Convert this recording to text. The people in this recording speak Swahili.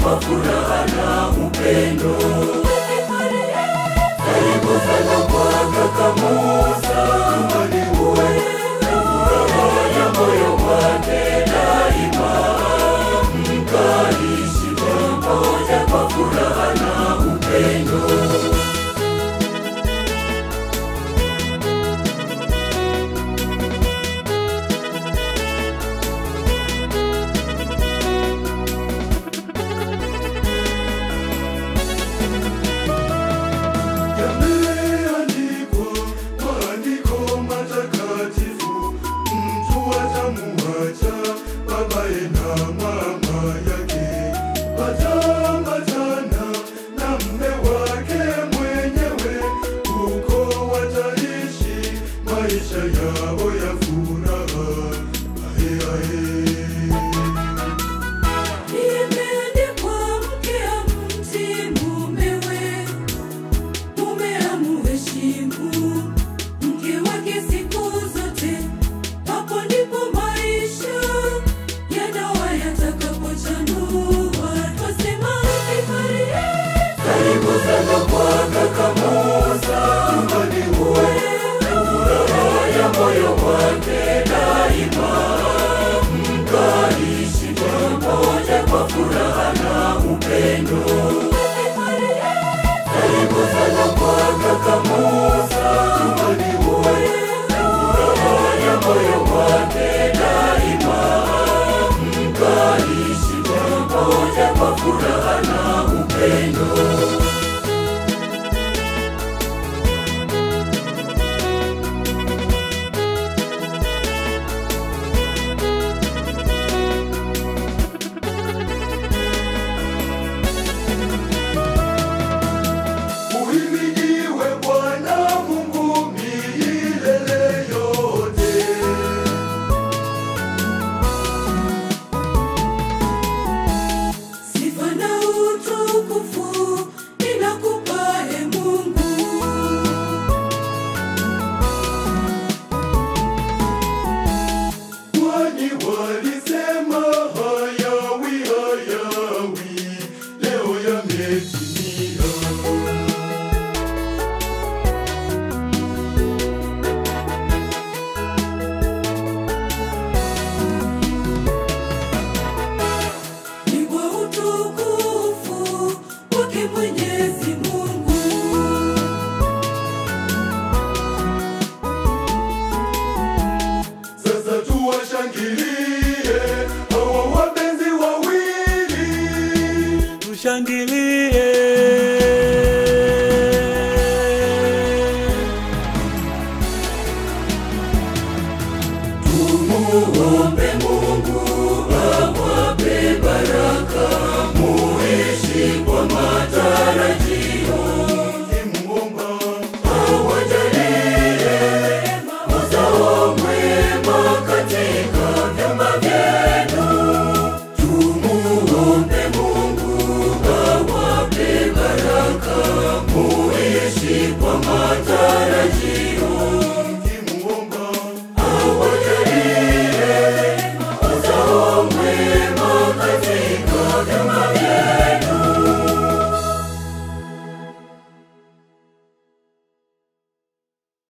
kwa furaha na upendo. Karibu sana kwa kaka Musa, nyumbani uwe na furaha ya moyo wake daima, mkaishi pamoja kwa furaha na upendo. Yameandikwa maandiko matakatifu, mtu atamuacha babaye na mama yake, ataambatana na mme wake mwenyewe, huko wataishi maisha yao ya furaha. Ahe, ahe. Imeandikwa, mke amtii mumewe, mume amuheshimu mke wake siku zote. Hapo ndipo maisha ya ndoa yatakapochanua. Twasema karibu sana kwa kaka Musa, nyumbani uwe na furaha ya moyo wake daima mkaishi pamoja kwa furaha na upendo. Karibu sana kwa kaka Musa, nyumbani uwe na furaha ya moyo wake daima, mkaishi pamoja kwa furaha na upendo. Uhimidiwe Bwana Mungu milele yote. Sifa na utukufu ninakupa e Mungu. Kwani walisema hayawi hayawi, leo yametimia. Ni kwa utukufu wake Mwenyezi Mungu. Sasa tuwashangilie hawa wapenzi wawili. tushangilie